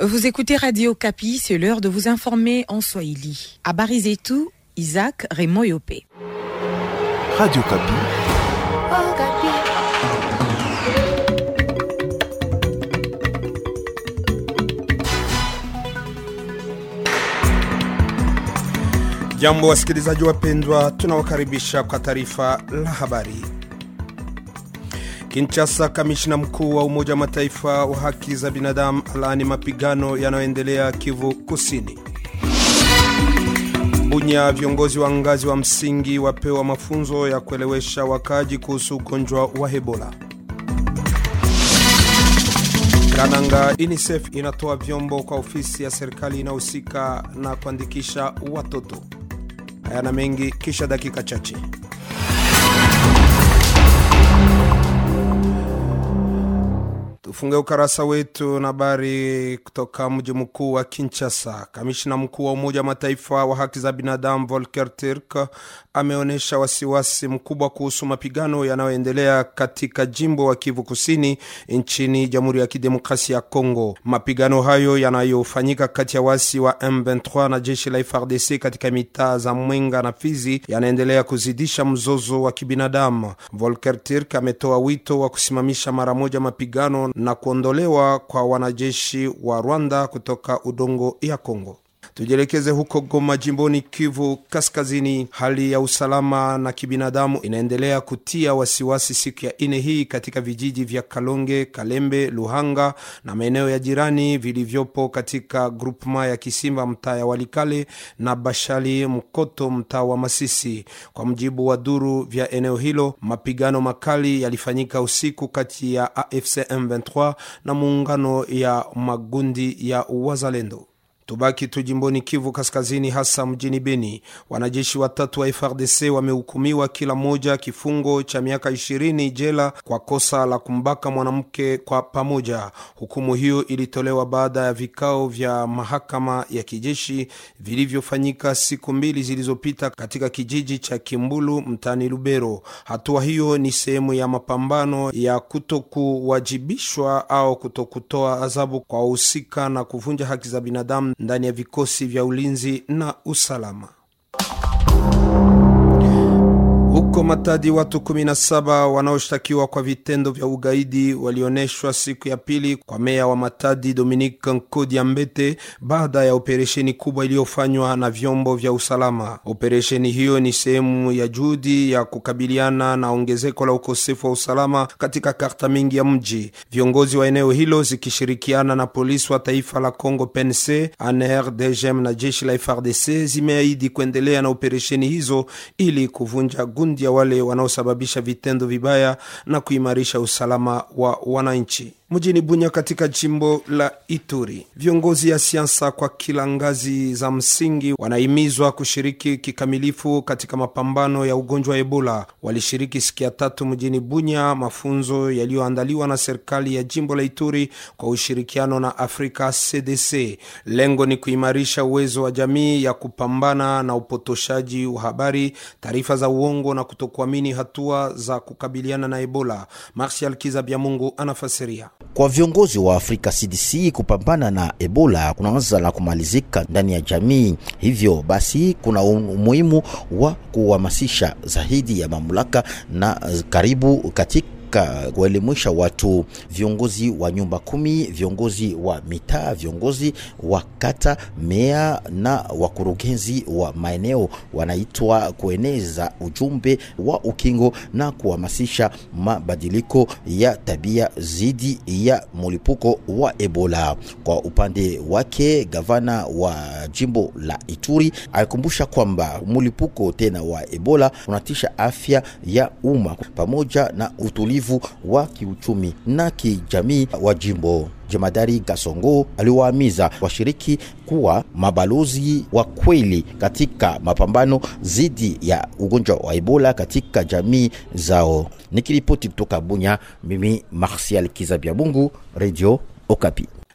Vous écoutez Radio Kapi, c'est l'heure de vous informer en Swahili. À Barizetou, Isaac Raymond Yopé. Radio Kapi. Jambo wasikilizaji wapendwa, tunawakaribisha kwa taarifa la habari. Kinshasa, kamishna mkuu wa Umoja wa Mataifa wa haki za binadamu alaani mapigano yanayoendelea Kivu Kusini. Bunya, viongozi wa ngazi wa msingi wapewa mafunzo ya kuelewesha wakaaji kuhusu ugonjwa wa Ebola. Kananga, UNICEF inatoa vyombo kwa ofisi ya serikali inayohusika na kuandikisha watoto. Haya na mengi kisha dakika chache. Tufunge ukarasa wetu na habari kutoka mji mkuu wa Kinshasa. Kamishna mkuu wa Umoja wa Mataifa wa haki za binadamu Volker Turk ameonyesha wasiwasi mkubwa kuhusu mapigano yanayoendelea katika jimbo wa Kivu Kusini nchini Jamhuri ya Kidemokrasia ya Kongo. Mapigano hayo yanayofanyika kati ya wasi wa M23 na jeshi la FARDC katika mitaa za Mwenga na Fizi yanaendelea kuzidisha mzozo wa kibinadamu. Volker Turk ametoa wito wa kusimamisha mara moja mapigano na kuondolewa kwa wanajeshi wa Rwanda kutoka udongo ya Kongo. Tujielekeze huko Goma, jimboni Kivu Kaskazini. Hali ya usalama na kibinadamu inaendelea kutia wasiwasi siku ya ine hii katika vijiji vya Kalonge, Kalembe, Luhanga na maeneo ya jirani vilivyopo katika grupma ya Kisimba, mtaa ya Walikale na Bashali Mkoto, mtaa wa Masisi. Kwa mujibu wa duru vya eneo hilo, mapigano makali yalifanyika usiku kati ya AFC M23 na muungano ya magundi ya Wazalendo. Tubaki tu jimboni Kivu Kaskazini, hasa mjini Beni. Wanajeshi watatu wa FRDC wamehukumiwa kila mmoja kifungo cha miaka ishirini jela kwa kosa la kumbaka mwanamke kwa pamoja. Hukumu hiyo ilitolewa baada ya vikao vya mahakama ya kijeshi vilivyofanyika siku mbili zilizopita katika kijiji cha Kimbulu mtaani Lubero. Hatua hiyo ni sehemu ya mapambano ya kutokuwajibishwa au kutokutoa adhabu kwa wahusika na kuvunja haki za binadamu ndani ya vikosi vya ulinzi na usalama. Huko Matadi, watu 17 wanaoshtakiwa kwa vitendo vya ugaidi walionyeshwa siku ya pili kwa meya wa Matadi Dominique Nkodi Ambete baada ya operesheni kubwa iliyofanywa na vyombo vya usalama. Operesheni hiyo ni sehemu ya juhudi ya kukabiliana na ongezeko la ukosefu wa usalama katika karta mingi ya mji. Viongozi wa eneo hilo zikishirikiana na polisi wa taifa la Congo PNC, ANR, DGM na jeshi la FARDC zimeahidi kuendelea na operesheni hizo ili kuvunja gundi ya wale wanaosababisha vitendo vibaya na kuimarisha usalama wa wananchi. Mjini Bunya katika jimbo la Ituri, viongozi ya siasa kwa kila ngazi za msingi wanahimizwa kushiriki kikamilifu katika mapambano ya ugonjwa wa Ebola. Walishiriki siku ya tatu mjini Bunya mafunzo yaliyoandaliwa na serikali ya jimbo la Ituri kwa ushirikiano na Afrika CDC. Lengo ni kuimarisha uwezo wa jamii ya kupambana na upotoshaji wa habari, taarifa za uongo na kutokuamini hatua za kukabiliana na Ebola. Martial Kizabiamungu anafasiria. Kwa viongozi wa Afrika CDC kupambana na Ebola kunaanza na kumalizika ndani ya jamii. Hivyo basi, kuna umuhimu wa kuhamasisha zaidi ya mamlaka na karibu katika kuelimisha watu, viongozi wa nyumba kumi, viongozi wa mitaa, viongozi wa kata, meya na wakurugenzi wa maeneo wanaitwa kueneza ujumbe wa ukingo na kuhamasisha mabadiliko ya tabia zidi ya mlipuko wa Ebola. Kwa upande wake, gavana wa jimbo la Ituri alikumbusha kwamba mlipuko tena wa Ebola unatisha afya ya umma pamoja na utulivu wa kiuchumi na kijamii wa jimbo. Jemadari Gasongo aliwaamiza washiriki kuwa mabalozi wa kweli katika mapambano dhidi ya ugonjwa wa Ebola katika jamii zao. Nikiripoti kutoka Bunya, mimi Martial Kizabia Mungu, Radio Okapi.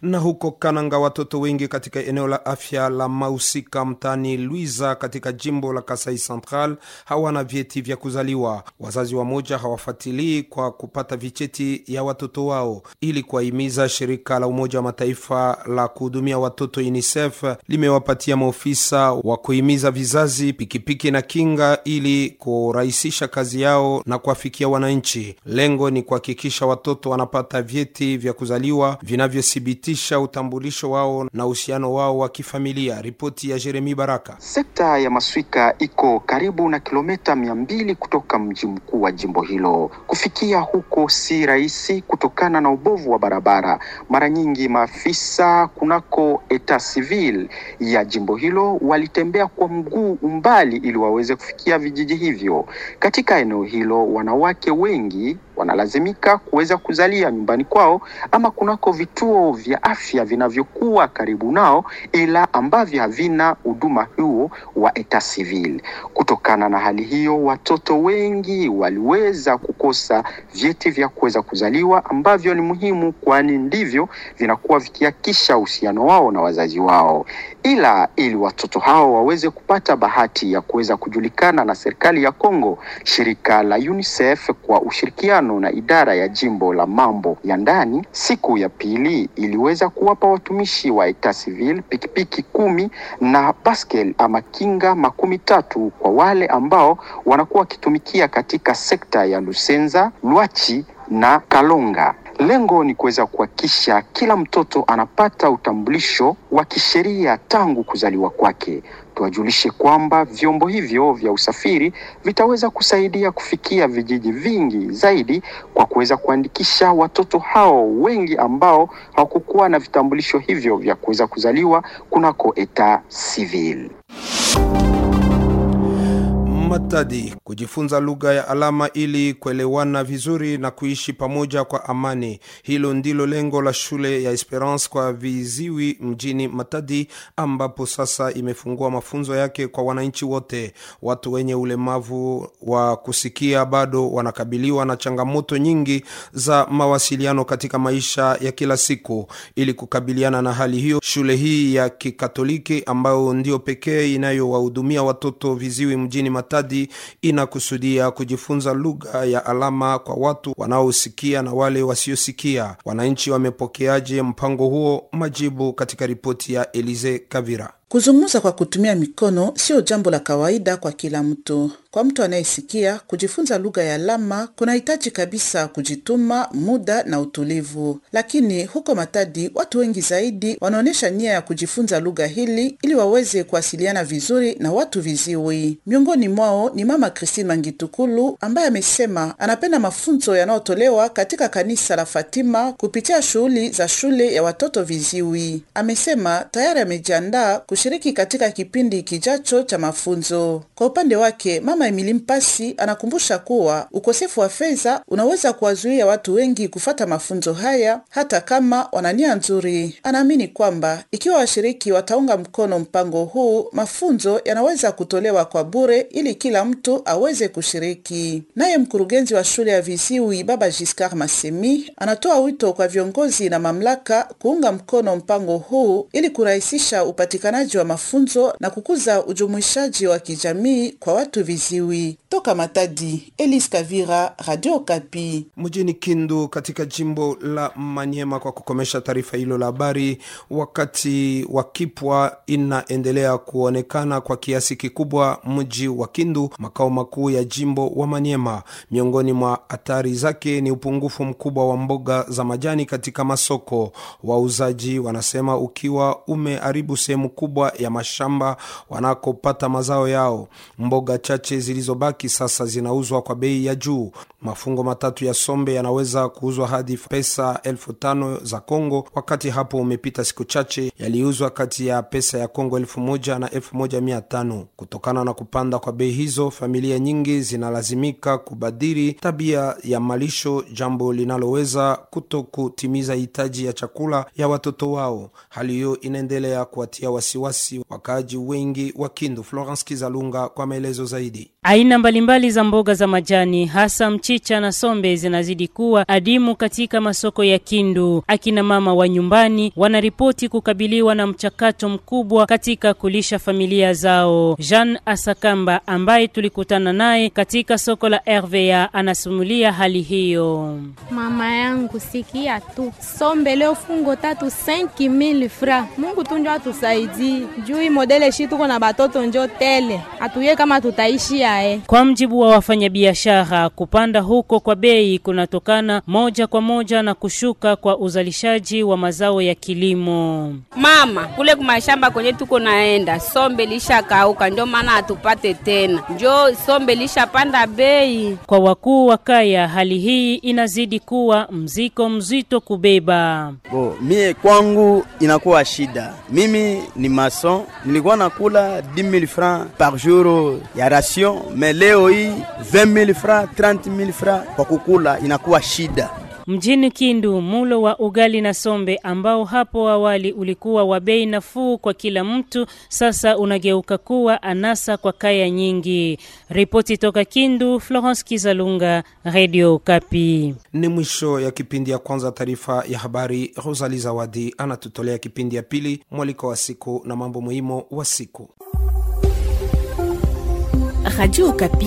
Na huko Kananga, watoto wengi katika eneo la afya la Mausika mtaani Luiza katika jimbo la Kasai Central hawana vyeti vya kuzaliwa. Wazazi wamoja hawafuatilii kwa kupata vicheti ya watoto wao. Ili kuwahimiza, shirika la Umoja wa Mataifa la kuhudumia watoto UNICEF limewapatia maofisa wa kuhimiza vizazi pikipiki na kinga ili kurahisisha kazi yao na kuwafikia wananchi. Lengo ni kuhakikisha watoto wanapata vyeti vya kuzaliwa vinavyothibitisha utambulisho wao na uhusiano wao wa kifamilia. Ripoti ya Jeremi Baraka. Sekta ya Maswika iko karibu na kilomita mia mbili kutoka mji mkuu wa jimbo hilo. Kufikia huko si rahisi kutokana na ubovu wa barabara. Mara nyingi maafisa kunako eta civil ya jimbo hilo walitembea kwa mguu umbali ili waweze kufikia vijiji hivyo. Katika eneo hilo, wanawake wengi wanalazimika kuweza kuzalia nyumbani kwao ama kunako vituo vya afya vinavyokuwa karibu nao, ila ambavyo havina huduma huo wa eta civil. Kutokana na hali hiyo, watoto wengi waliweza kukosa vyeti vya kuweza kuzaliwa ambavyo ni muhimu, kwani ndivyo vinakuwa vikihakikisha uhusiano wao na wazazi wao. Ila ili watoto hao waweze kupata bahati ya kuweza kujulikana na serikali ya Kongo, shirika la UNICEF kwa ushirikiano na idara ya jimbo la mambo ya ndani, siku ya pili iliweza kuwapa watumishi wa eta civil pikipiki kumi na baskel ama kinga makumi tatu kwa wale ambao wanakuwa wakitumikia katika sekta ya Lusenza, Lwachi na Kalonga. Lengo ni kuweza kuhakikisha kila mtoto anapata utambulisho wa kisheria tangu kuzaliwa kwake. Tuwajulishe kwamba vyombo hivyo vya usafiri vitaweza kusaidia kufikia vijiji vingi zaidi kwa kuweza kuandikisha watoto hao wengi ambao hawakukuwa na vitambulisho hivyo vya kuweza kuzaliwa kunako eta civil. Matadi, kujifunza lugha ya alama ili kuelewana vizuri na kuishi pamoja kwa amani. Hilo ndilo lengo la shule ya Esperance kwa viziwi mjini Matadi, ambapo sasa imefungua mafunzo yake kwa wananchi wote. Watu wenye ulemavu wa kusikia bado wanakabiliwa na changamoto nyingi za mawasiliano katika maisha ya kila siku. Ili kukabiliana na hali hiyo, shule hii ya Kikatoliki ambayo ndio pekee inayowahudumia watoto viziwi mjini Matadi inakusudia kujifunza lugha ya alama kwa watu wanaosikia na wale wasiosikia. Wananchi wamepokeaje mpango huo? Majibu katika ripoti ya Elize Kavira. Kuzungumza kwa kutumia mikono sio jambo la kawaida kwa kila mtu. Kwa mtu anayesikia, kujifunza lugha ya alama kunahitaji kabisa kujituma, muda na utulivu. Lakini huko Matadi, watu wengi zaidi wanaonyesha nia ya kujifunza lugha hili ili waweze kuwasiliana vizuri na watu viziwi. Miongoni mwao ni Mama Christine Mangitukulu ambaye amesema anapenda mafunzo yanayotolewa katika kanisa la Fatima kupitia shughuli za shule ya watoto viziwi. Amesema tayari amejiandaa kushiriki katika kipindi kijacho cha mafunzo. Kwa upande wake, Mama Emili Mpasi anakumbusha kuwa ukosefu wa fedha unaweza kuwazuia watu wengi kufata mafunzo haya hata kama wana nia nzuri. Anaamini kwamba ikiwa washiriki wataunga mkono mpango huu, mafunzo yanaweza kutolewa kwa bure ili kila mtu aweze kushiriki. Naye mkurugenzi wa shule ya viziwi Baba Giscard Masemi anatoa wito kwa viongozi na mamlaka kuunga mkono mpango huu ili kurahisisha upatikanaji wa mafunzo na kukuza ujumuishaji wa kijamii kwa watu viziwi. Toka Matadi, Elise Kavira, Radio Kapi. mjini Kindu katika jimbo la Manyema. Kwa kukomesha taarifa hilo la habari, wakati wa kipwa inaendelea kuonekana kwa kiasi kikubwa mji wa Kindu, makao makuu ya jimbo wa Manyema. Miongoni mwa hatari zake ni upungufu mkubwa wa mboga za majani katika masoko. Wauzaji wanasema ukiwa umeharibu sehemu kubwa ya mashamba wanakopata mazao yao. Mboga chache zilizobaki sasa zinauzwa kwa bei ya juu. Mafungo matatu ya sombe yanaweza kuuzwa hadi pesa elfu tano za Kongo, wakati hapo umepita siku chache yaliuzwa kati ya pesa ya Kongo elfu moja na elfu moja mia tano. Kutokana na kupanda kwa bei hizo, familia nyingi zinalazimika kubadili tabia ya malisho, jambo linaloweza kuto kutimiza hitaji ya chakula ya watoto wao. Hali hiyo inaendelea kuwatia wasiwasi wakaaji wengi wa Kindu. Florence Kizalunga kwa maelezo zaidi. Aina mbalimbali za mboga za majani hasa mchicha mchicha na sombe zinazidi kuwa adimu katika masoko ya Kindu. Akina mama wa nyumbani wanaripoti kukabiliwa na mchakato mkubwa katika kulisha familia zao. Jean Asakamba ambaye tulikutana naye katika soko la RVA anasimulia hali hiyo. Mama yangu sikia tu, sombe leo fungo tatu 5000 fra. Mungu tu njo atusaidie juu hii modele shi tuko na batoto njo tele, atuye kama tutaishi ae. Kwa mjibu wa wafanyabiashara, kupanda huko kwa bei kunatokana moja kwa moja na kushuka kwa uzalishaji wa mazao ya kilimo. Mama, kule kumashamba kwenye tuko naenda, sombe lisha kauka, ndio maana hatupate tena, njo sombe lisha panda bei. Kwa wakuu wa kaya, hali hii inazidi kuwa mziko mzito kubeba. Bo, mie kwangu inakuwa shida. Mimi ni mason, nilikuwa nakula 10000 francs par jour ya ration, me leo hii 20000 francs 30000 francs kwa kukula inakuwa shida. Mjini Kindu, mulo wa ugali na sombe ambao hapo awali ulikuwa wa bei nafuu kwa kila mtu, sasa unageuka kuwa anasa kwa kaya nyingi. Ripoti toka Kindu, Florence Kizalunga, Radio Kapi. Ni mwisho ya kipindi ya kwanza taarifa ya habari. Rosali Zawadi anatutolea kipindi ya pili, mwaliko wa siku na mambo muhimu wa siku. Radio Okapi,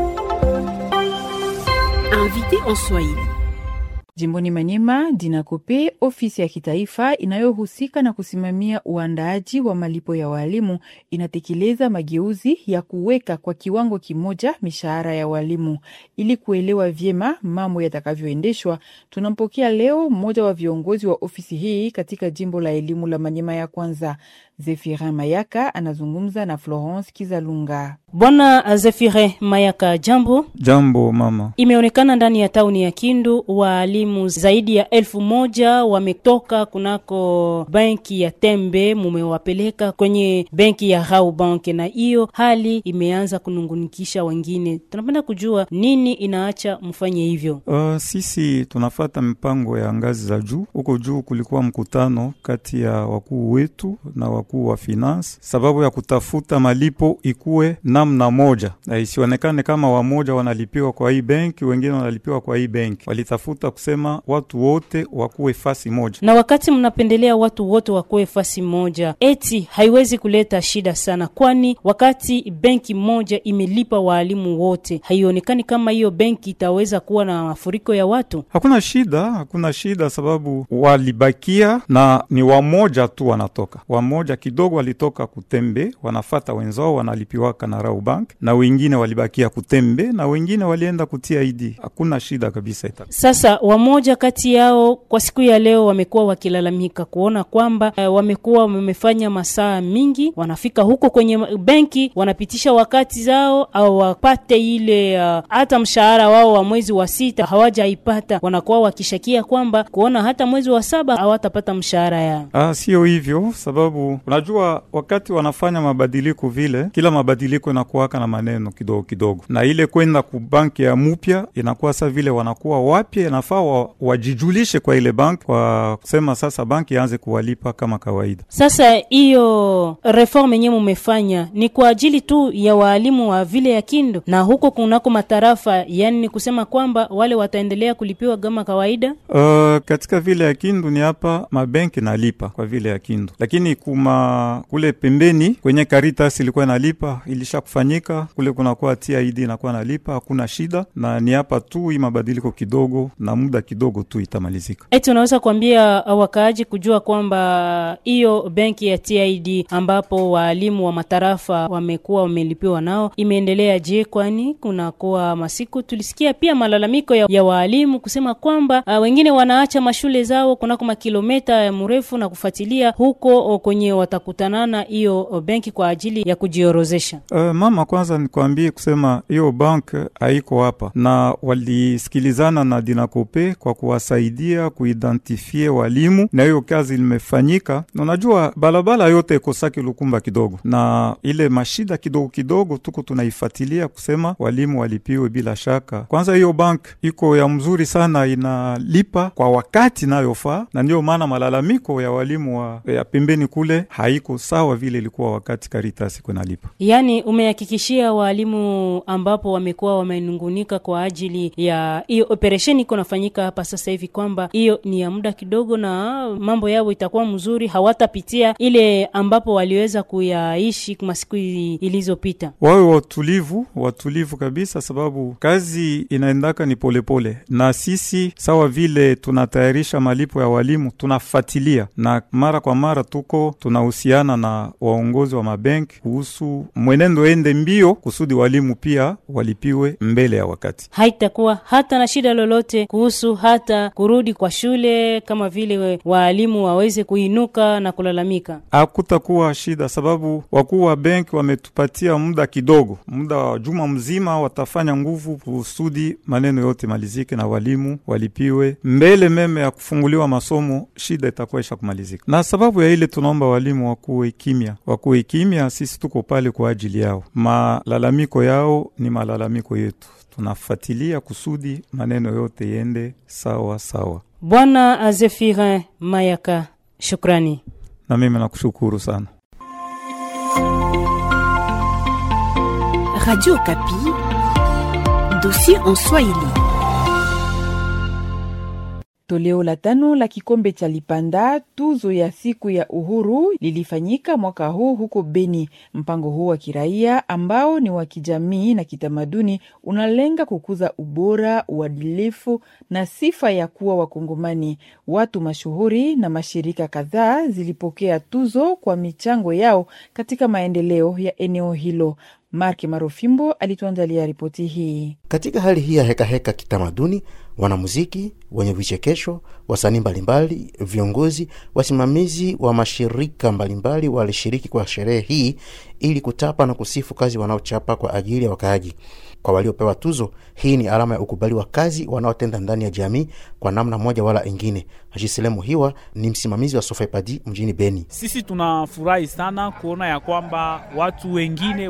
invité en Swahili. Jimboni Manyema, Dinakope, ofisi ya kitaifa inayohusika na kusimamia uandaaji wa malipo ya walimu, inatekeleza mageuzi ya kuweka kwa kiwango kimoja mishahara ya walimu. Ili kuelewa vyema mambo yatakavyoendeshwa, tunampokea leo mmoja wa viongozi wa ofisi hii katika jimbo la elimu la Manyema ya kwanza. Zefirin Mayaka anazungumza na Florence Kizalunga. Bwana Zefire Mayaka, jambo. Jambo mama. Imeonekana ndani ya tauni ya Kindu waalimu zaidi ya elfu moja wametoka kunako benki ya Tembe, mumewapeleka kwenye benki ya Rau Bank, na hiyo hali imeanza kunungunikisha wengine. Tunapenda kujua nini inaacha mfanye hivyo. Uh, sisi tunafata mipango ya ngazi za juu. Huko juu kulikuwa mkutano kati ya wakuu wetu na wakuu wa finance, sababu ya kutafuta malipo ikuwe namna moja, na isionekane kama wamoja wanalipiwa kwa hii benki, wengine wanalipiwa kwa hii benki. Walitafuta kusema watu wote wakuwe fasi moja. Na wakati mnapendelea watu wote wakuwe fasi moja, eti haiwezi kuleta shida sana, kwani wakati benki moja imelipa waalimu wote, haionekani kama hiyo benki itaweza kuwa na mafuriko ya watu. Hakuna shida, hakuna shida, sababu walibakia na ni wamoja tu wanatoka, wamoja kidogo walitoka Kutembe, wanafata wenzao wanalipiwaka na Rau Bank, na wengine walibakia Kutembe na wengine walienda kutia ID. Hakuna shida kabisa ita. Sasa wamoja kati yao kwa siku ya leo wamekuwa wakilalamika kuona kwamba uh, wamekuwa wamefanya masaa mingi, wanafika huko kwenye benki wanapitisha wakati zao au wapate ile hata uh, mshahara wao wa mwezi wa sita hawajaipata, wanakuwa wakishakia kwamba kuona hata mwezi wa saba hawatapata mshahara yao. Ah, sio hivyo, sababu unajua wakati wanafanya mabadiliko vile, kila mabadiliko inakuwaka na maneno kidogo kidogo, na ile kwenda ku banki ya mupya inakuwa sa vile wanakuwa wapya, inafaa wa, wajijulishe kwa ile banki kwa kusema sasa banki yaanze kuwalipa kama kawaida. Sasa hiyo reform yenyewe mumefanya ni kwa ajili tu ya waalimu wa vile ya Kindu na huko kunako matarafa, yani ni kusema kwamba wale wataendelea kulipiwa kama kawaida. Uh, katika vile ya Kindu ni hapa mabenki nalipa kwa vile ya Kindu, lakini kuma kule pembeni kwenye Caritas ilikuwa nalipa, ilisha kufanyika kule, kunakuwa TID inakuwa nalipa, hakuna shida, na ni hapa tu hii mabadiliko kidogo na muda kidogo tu itamalizika. Eti unaweza kuambia wakaaji kujua kwamba hiyo benki ya TID ambapo waalimu wa matarafa wamekuwa wamelipiwa nao imeendelea je? Kwani kunakuwa masiku tulisikia pia malalamiko ya, ya waalimu kusema kwamba uh, wengine wanaacha mashule zao kunako makilometa ya mrefu na kufuatilia huko kwenye watakutanana hiyo benki kwa ajili ya kujiorozesha. Uh, mama, kwanza nikwambie kusema hiyo bank haiko hapa, na walisikilizana na Dinakope kwa kuwasaidia kuidentifie walimu, na hiyo kazi limefanyika. Unajua balabala yote ikosaki lukumba kidogo, na ile mashida kidogo kidogo tuko tunaifuatilia kusema walimu walipiwe bila shaka. Kwanza hiyo bank iko ya mzuri sana, inalipa kwa wakati inayofaa, na ndiyo maana malalamiko ya walimu wa ya pembeni kule haiko sawa vile ilikuwa wakati Caritas iko nalipa. Yaani umehakikishia waalimu ambapo wamekuwa wamenungunika kwa ajili ya hiyo operesheni iko nafanyika hapa sasa hivi kwamba hiyo ni ya muda kidogo na mambo yao itakuwa mzuri, hawatapitia ile ambapo waliweza kuyaishi masiku ilizopita. Wawe watulivu, watulivu kabisa, sababu kazi inaendaka ni polepole pole. Na sisi sawa vile tunatayarisha malipo ya walimu tunafuatilia, na mara kwa mara tuko tunahusiana na waongozi wa mabenki kuhusu mwenendo ende mbio kusudi walimu pia walipiwe mbele ya wakati. Haitakuwa hata na shida lolote kuhusu hata kurudi kwa shule, kama vile waalimu waweze kuinuka na kulalamika. Hakutakuwa shida, sababu wakuu wa benki wametupatia muda kidogo, muda wa juma mzima, watafanya nguvu kusudi maneno yote malizike na walimu walipiwe mbele meme ya kufunguliwa masomo. Shida itakuwa isha kumalizika, na sababu ya ile tunaomba walimu wakuwe kimya, wakuwe kimya. Sisi tuko pale kwa ajili yao, malalamiko yao ni malalamiko yetu, tunafuatilia kusudi maneno yote yende sawa sawa. Bwana Azefirin Mayaka, shukrani. Na mimi nakushukuru sana. Radio Kapi, dossier en Swahili. Toleo la tano la kikombe cha Lipanda, tuzo ya siku ya uhuru, lilifanyika mwaka huu huko Beni. Mpango huu wa kiraia ambao ni wa kijamii na kitamaduni unalenga kukuza ubora, uadilifu na sifa ya kuwa Wakongomani. Watu mashuhuri na mashirika kadhaa zilipokea tuzo kwa michango yao katika maendeleo ya eneo hilo. Mark Marofimbo alituandalia ripoti hii. Katika hali hii ya hekaheka kitamaduni, wanamuziki wenye vichekesho, wasanii mbalimbali, viongozi, wasimamizi wa mashirika mbalimbali walishiriki kwa sherehe hii ili kutapa na kusifu kazi wanaochapa kwa ajili ya wakaaji. Kwa waliopewa tuzo, hii ni alama ya ukubali wa kazi wanaotenda ndani ya jamii kwa namna moja wala ingine. Hajiselemu Hiwa ni msimamizi wa Sofepadi mjini Beni. Sisi tunafurahi sana kuona ya kwamba watu wengine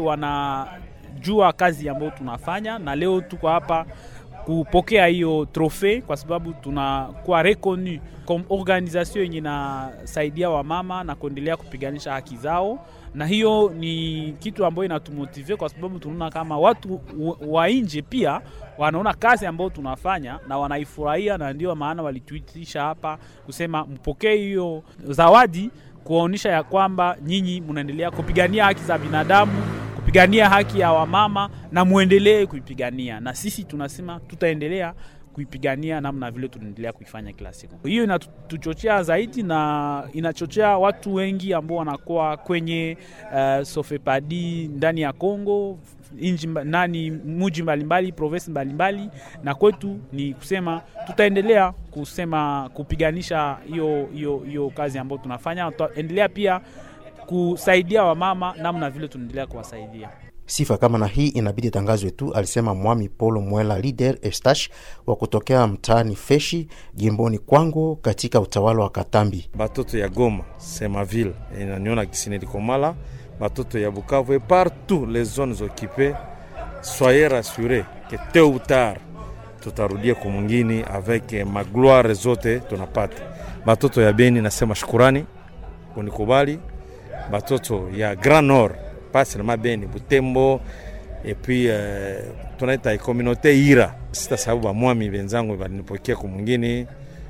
wanajua kazi ambayo tunafanya, na leo tuko hapa kupokea hiyo trofe kwa sababu tunakuwa reconu comme organisation yenye inasaidia wamama na kuendelea kupiganisha haki zao, na hiyo ni kitu ambayo inatumotive kwa sababu tunaona kama watu wa nje pia wanaona kazi ambayo tunafanya na wanaifurahia, na ndio maana walituitisha hapa kusema mpokee hiyo zawadi, kuonyesha ya kwamba nyinyi mnaendelea kupigania haki za binadamu kupigania haki ya wamama na muendelee kuipigania, na sisi tunasema tutaendelea kuipigania namna vile tunaendelea kuifanya kila siku. Hiyo inatuchochea zaidi na inachochea watu wengi ambao wanakuwa kwenye uh, Sofepadi ndani ya Kongo inji nani muji mbalimbali provinsi mbalimbali, na kwetu ni kusema tutaendelea kusema kupiganisha hiyo hiyo hiyo kazi ambayo tunafanya, tutaendelea pia kusaidia wamama namna vile tunaendelea kuwasaidia. Sifa kama na hii inabidi tangazwe tu, alisema Mwami Polo Mwela Lider Estash wa kutokea mtaani Feshi jimboni Kwango katika utawala wa Katambi. Batoto ya Goma Semaville inaniona kisinelikomala batoto ya Bukavu et partout les zones occupées soyez rassurés que tôt ou tard tutarudia kumwingine avec magloire zote tunapata. Batoto ya Beni nasema shukurani kunikubali batoto ya Grand Nord pas seulement Beni, Butembo et puis euh, tunaita communauté Ira. Sita sababu bamwami benzangu balinipokea kumwingine,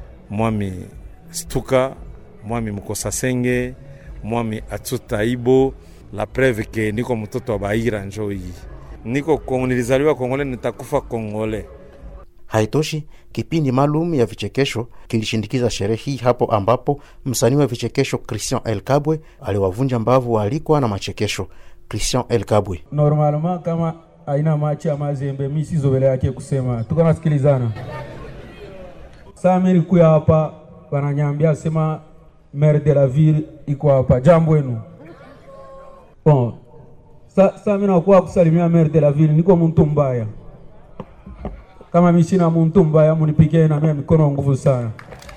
mwami Stuka, mwami Mukosasenge, mwami Atsuta Ibo, la preuve ke niko mtoto wa Baira njo hii. Niko nilizaliwa Kongole, nitakufa Kongole. Haitoshi, kipindi maalum ya vichekesho kilishindikiza sherehe hii, hapo ambapo msanii wa vichekesho Christian El Kabwe aliwavunja mbavu waalikwa na machekesho. Christian El Kabwe: normalement kama aina machi ya mazembe mi sizovele yake kusema tuko nasikilizana saa miri kuya hapa wananyambia sema maire de la ville iko hapa jambo wenu bon sa, sa mi nakuwa kusalimia maire de la ville niko muntu mbaya kama mi sina muntu mbaya munipigie na mia mikono nguvu sana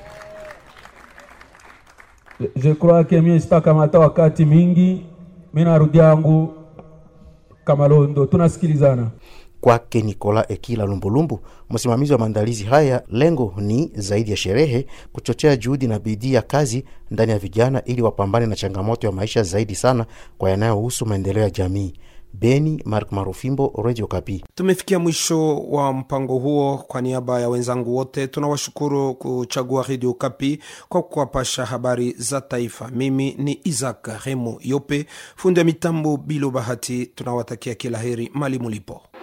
je crois que mie sitakamata wakati mingi mi narudi yangu Kamalondo, tunasikilizana. Kwake Nikola Ekila Lumbulumbu, msimamizi wa maandalizi haya, lengo ni zaidi ya sherehe, kuchochea juhudi na bidii ya kazi ndani ya vijana ili wapambane na changamoto ya maisha zaidi sana kwa yanayohusu maendeleo ya jamii. Beni, Mark Marufimbo, Radio Kapi. Tumefikia mwisho wa mpango huo. Kwa niaba ya wenzangu wote, tunawashukuru kuchagua Radio Kapi kwa kuwapasha habari za taifa. Mimi ni Isaac Remo Yope, fundi wa mitambo Bilo Bahati. Tunawatakia kila heri mali mulipo.